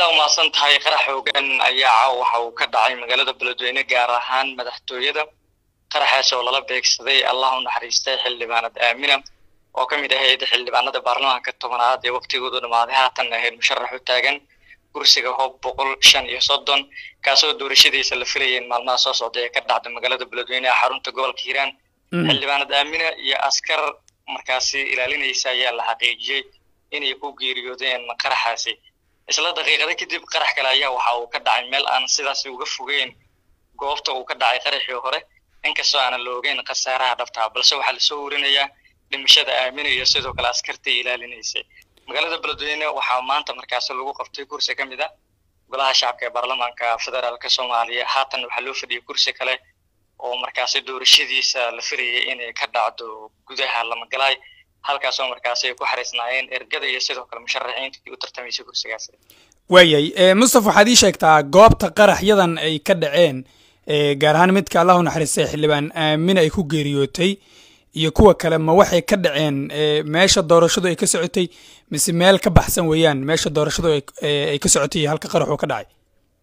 aada umahadsan tahay qarax xoogan ayaa caaw waxa uu ka dhacay magaalada beledweyne gaar ahaan madaxtooyada qaraxaas oo lala beegsaday allah u naxariistay xildhibaanad aamina oo ka mid ahayd xildhibaanada baarlamaanka tobanaad ee waktigoodu dhammaaday haatan ahayd musharax u taagan kursiga hoob boqol shan iyo soddon kaasoo doorashadiisa la filayay in maalmaha soo socday ee ka dhacda magaalada beledweyne ee xarunta gobolka hiiraan xildhibaanad aamina iyo askar markaasi ilaalinaysa ayaa la xaqiijiyey inay ku geeriyoodeen qaraxaasi isla daqiiqada kadib qarax kale ayaa waxa uu ka dhacay meel aan sidaasi uga fogeyn goobta uu ka dhacay qaraxii hore inkastoo aanan la ogeyn khasaaraha dhabtaa balse waxaa lasoo warinayaa dhimashada aamina iyo sidoo kale askartii ilaalinaysay magaalada beledweyne waxaa maanta markaasi lagu qabtay kursi ka mid a golaha shacabka ee baarlamaanka federaalka soomaaliya haatan waxaa loo fadhiyay kursi kale oo markaasi doorashadiisa la filayay inay ka dhacdo gudaha lamagalaay halkaasoo markaasi ay ku xariisnaayeen ergada iyo sidoo kale musharaxiintii u tartamaysay kursigaasi waayay mustaf waxaad ii sheegtaa goobta qaraxyadan ay ka dhaceen gaar ahaan midka allah u naxariistay xildhibaan aamin ay ku geeriyootay iyo kuwa kale ma waxay ka dhaceen meesha doorashadu ay ka socotay mise meel ka baxsan weeyaan meesha doorashadu ay ka socotay iyo halka qaraxuu ka dhacay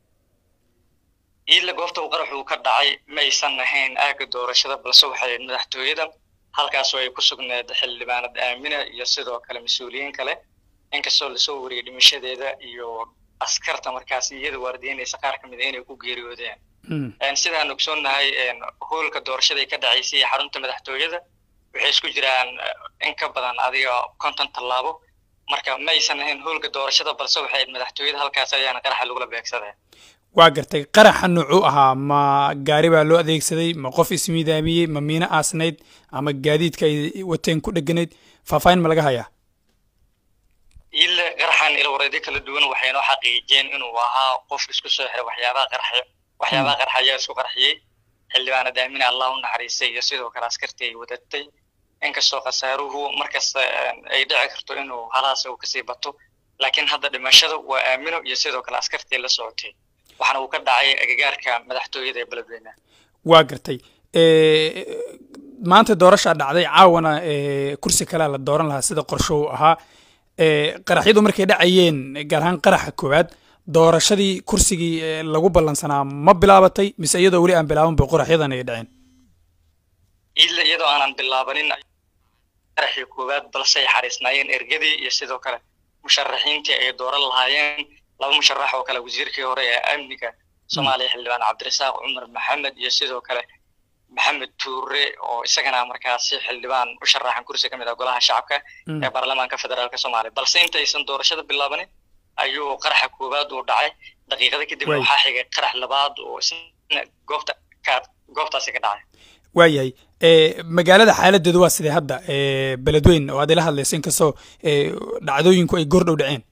iila goobta uu qaraxuu ka dhacay ma aysan ahayn aagga doorashada balse waxay madaxtooyada halkaasoo ay ku sugneed xildhibaanad aamina iyo sidoo kale mas-uuliyiin kale inkastoo lasoo wariyay dhimashadeeda iyo askarta markaasi iyada waardiyeynaysa qaar ka mid a inay ku geeriyoodeen sidaan ogsoonnahay hoolka doorashada ay ka dhacaysay iyo xarunta madaxtooyada waxay isku jiraan in ka badan adiga konton tallaabo marka ma aysan ahayn hoolka doorashada balse waxay madaxtooyada halkaas ayaana qaraxa lagula beegsadeen waa gartay qaraxa nuucuu ahaa ma gaari baa loo adeegsaday ma qof ismiidaamiyey ma miino aasnayd ama gaadiidka ay wateen ku dheganayd faahfaahin ma laga hayaa ile qaraxan ilwareedyo kala duwan waxay noo xaqiijiyeen inuu ahaa qof isku soo xiray waxyaabaha qarxa waxyaabaha qarxa ayaa isku qarxiyey xildhibaanad aamina allah u naxariistay iyo sidoo kale askartii ay wadatay inkastoo khasaaruhu markasta ay dhici karto inuu halaas uu kasii bato laakiin hadda dhimashada waa aamino iyo sidoo kale askartii la socotay waxaana uu ka dhacay agagaarka madaxtooyada ee beledweyne waa gartay maanta doorashaa dhacday caawana kursi kalea la dooran lahaa sida qorsho uu ahaa qaraxyadu markay dhacayeen gaar ahaan qaraxa koowaad doorashadii kursigii lagu ballansanaa ma bilaabatay mise iyadoo weli aan bilaaban ba qoraxyadan ay dhaceen ila iyadoo aanan bilaabanin qaraxii koowaad balse ay xariisnaayeen ergadii iyo sidoo kale musharaxiintii ay dooran lahaayeen laba musharax oo kale wasiirkii hore ee amniga soomaaliya xildhibaan cabdirasaaq cumar maxamed iyo sidoo kale maxamed tuure oo isagana markaasi xildhibaan u sharaxan kursi ka mid ah golaha shacabka ee baarlamaanka federaalka soomaaliya balse intaysan doorashada bilaabanin ayuu qaraxa koowaad uu dhacay daqiiqada kadib waxaa xigay qarax labaad oo isna goobta ka goobtaasi ka dhacay waayahay magaalada xaaladeedu waa sidee hadda beledweyn oo aad ila hadlayso inkastoo dhacdooyinku ay goordhow dhaceen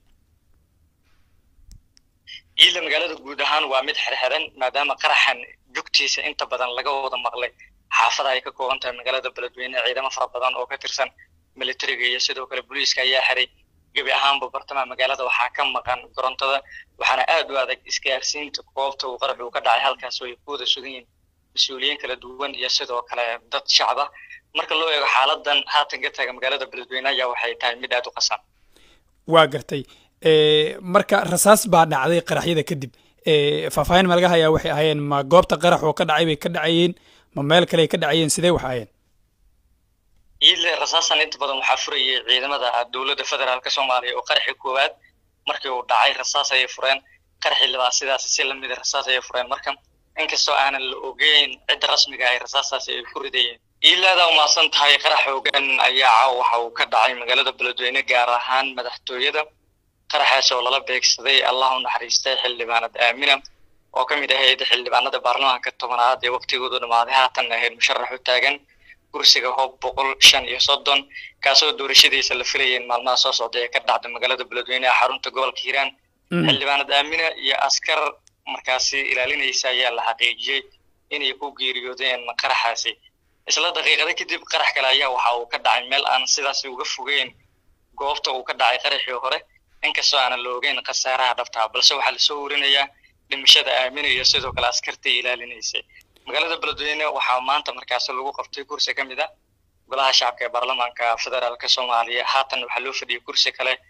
iila magaalada guud ahaan waa mid xirxiran maadaama qaraxan jugtiisa inta badan laga wada maqlay xaafada ay ka kooban tahay magaalada beledweyne ciidamo fara badan oo ka tirsan militariga iyo sidoo kale booliiska ayaa xiray gebi ahaanba bartamaha magaalada waxaa ka maqan korontada waxaana aad u adag isgaarsiinta goobta uu qarax uu ka dhacay halkaas oo ay ku wada sugan yihiin mas-uuliyiin kala duwan iyo sidoo kale dad shacba marka loo eego xaaladan haatan ka taaga magaalada beledweyne ayaa waxay tahay mid aad u qasan waa gartay marka rasaas baa dhacday qaraxyada kadib faahfaahin ma laga hayaa waxay ahaayeen ma goobta qarax oo ka dhacay bay ka dhacayeen ma meel kale ay ka dhacayeen sidee wax ahayeen ile rasaasan inta badan waxaa furayay ciidamada dowladda federaalka soomaaliya oo qaraxii koowaad markii uu dhacay rasaas ayay fureen qaraxii labaad sidaas si lamida rasaas ayay fureen marka inkastoo aanan la ogeyn cidda rasmiga ay rasaastaasi ay ku ridayeen ilaada umaasan tahay qarax xoogan ayaa caaw waxa uu ka dhacay magaalada beledweyne gaar ahaan madaxtooyada qaraxaas oo lala beegsaday allah u naxariistay xildhibaanad aamina oo ka mid ahayd xildhibaanada baarlamaanka tobanaad ee waktigoodu dhammaaday haatan ahayd musharax u taagan kursiga hoob boqol shan iyo soddon kaasoo doorashadiisa la filayay in maalmaha soo socday ee ka dhacda magaalada beledweyne ee xarunta gobolka hiiraan xildhibaanad aamina iyo askar markaasi ilaalinaysa ayaa la xaqiijiyey inay ku geeriyoodeen qaraxaasi isla daqiiqada kadib qarax kale ayaa waxa uu ka dhacay meel aan sidaasi uga fogeyn goobta uu ka dhacay qaraxii hore inkastoo aanan la ogeyn khasaaraha dhabtaa balse waxaa lasoo warinayaa dhimashada aamina iyo sidoo kale askartii ilaalinaysay magaalada beledweyne waxaa maanta markaasi lagu qabtay kursi ka mid a golaha shacabka ee baarlamaanka federaalka soomaaliya haatan waxaa loo fadhiyay kursi kale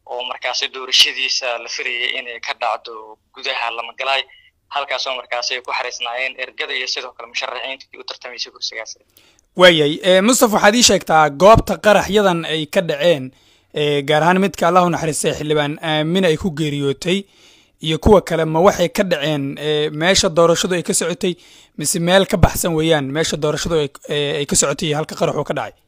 oo markaasi doorashadiisa la filayay inay ka dhacdo gudaha lamagalaay halkaasoo markaasi ay ku xariisnaayeen ergada iyo sidoo kale musharaxiintii u tartamaysay kursigaas waayay mustafa waxaad ii sheegtaa goobta qaraxyadan ay ka dhaceen gaar ahaan midka allahu naxariistay xildhibaan aamina ay ku geeriyootay iyo kuwa kale ma waxay ka dhaceen meesha doorashadu ay ka socotay mise meel ka baxsan weeyaan meesha doorashadu ay ka socotay iyo halka qaraxuu ka dhacay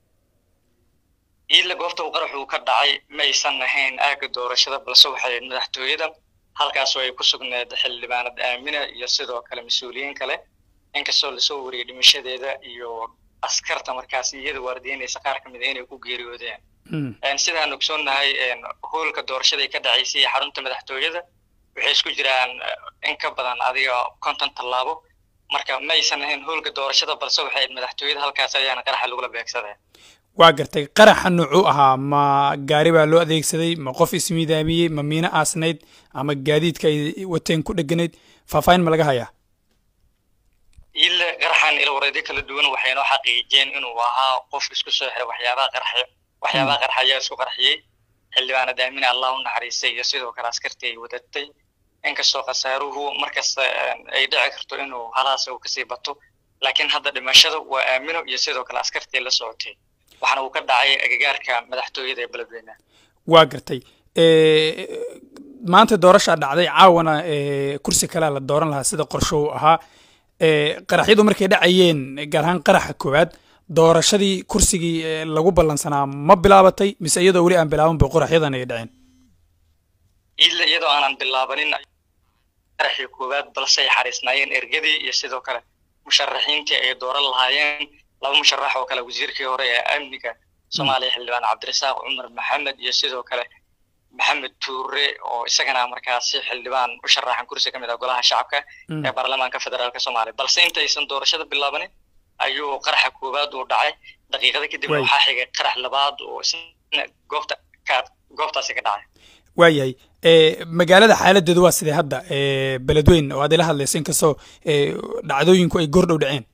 iila goobta uu qaraxuu ka dhacay ma aysan ahayn aagga doorashada balse waxay madaxtooyada halkaasoo ay ku sugneed xildhibaanad aamina iyo sidoo kale mas-uuliyiin kale inkastoo lasoo wariyey dhimashadeeda iyo askarta markaasi iyada waardiyeynaysa qaar ka mid a inay ku geeriyoodeen sidaan ogsoonnahay hoolka doorashada ay ka dhacaysay iyo xarunta madaxtooyada waxay isku jiraan in ka badan adiga konton tallaabo marka ma aysan ahayn hoolka doorashada balse waxay madaxtooyada halkaas ayaana qaraxa lagula beegsadeen waa gartay qaraxa nuucuu ahaa ma gaari baa loo adeegsaday ma qof ismiidaamiyey ma miino aasnayd ama gaadiidka ay wateen ku dheganayd faahfaahin ma laga hayaa ile qaraxan ilwareedyo kala duwan waxay noo xaqiijiyeen inuu ahaa qof isku soo xiray waxyaabaha qarxa waxyaabaha qarxa ayaa isku qarxiyey xildhibaanad aamina allah u naxariistay iyo sidoo kale askartii ay wadatay inkastoo khasaaruhu markasta ay dhici karto inuu halaas uu kasii bato laakiin hadda dhimashada waa aamino iyo sidoo kale askartii la socotay waxaana uu ka dhacay agagaarka madaxtooyada ee beledweyne waa gartay maanta doorashaa dhacday caawana kursi kalea la dooran lahaa sida qorsho uu ahaa qaraxyadu markay dhacayeen gaar ahaan qaraxa koowaad doorashadii kursigii lagu ballansanaa ma bilaabatay mise iyadoo weli aan bilaaban ba qoraxyadan ay dhaceen ila iyadoo aanan bilaabanin qaraxii koowaad balse ay xariisnaayeen ergadii iyo sidoo kale musharaxiintii ay dooran lahaayeen laba musharax oo kale wasiirkii hore ee amniga soomaaliya xildhibaan cabdirasaaq cumar maxamed iyo sidoo kale maxamed tuure oo isagana markaasi xildhibaan u sharaxan kursi ka mid ah golaha shacabka ee baarlamaanka federaalka soomaaliya balse intaysan doorashada bilaabanin ayuu qaraxa koowaad uu dhacay daqiiqada kadib waxaa xigay qarax labaad oo isna goobta ka goobtaasi ka dhacay waayahay magaalada xaaladeedu waa sidee hadda beledweyn oo aad ila hadlaysa inkastoo dhacdooyinku ay goor dhow dhaceen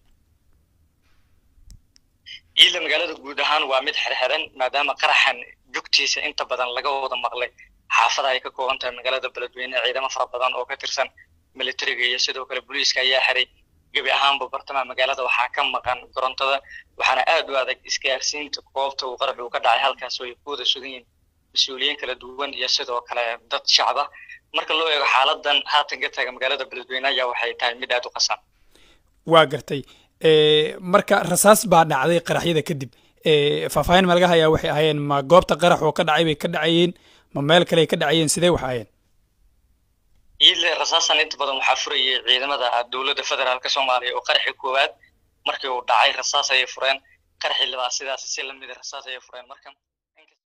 ila magaalada guud ahaan waa mid xirxiran maadaama qaraxan jugtiisa inta badan laga wada maqlay xaafada ay ka kooban tahay magaalada beledweyne ciidamo fara badan oo ka tirsan militariga iyo sidoo kale booliiska ayaa xiray gebi ahaanba bartamaha magaalada waxaa ka maqan korontada waxaana aad u adag isgaarsiinta goobta uu qarax uu ka dhacay halkaas oo ay ku wada sugan yihiin mas-uuliyiin kala duwan iyo sidoo kale dad shacab ah marka loo eego xaaladan haatan ka taaga magaalada beledweyne ayaa waxay tahay mid aad u qasan waa gartay marka rasaas baa dhacday qaraxyada kadib faahfaahin ma laga hayaa waxay ahaayeen ma goobta qarax oo ka dhacay bay ka dhacayeen ma meel kale ay ka dhacayeen sidee wax ahayeen ile rasaasan inta badan waxaa furayay ciidamada dowladda federaalka soomaaliya oo qaraxii koowaad markii uu dhacay rasaas ayay fureen qaraxii labaad sidaas si lamida rasaas ayay fureen marka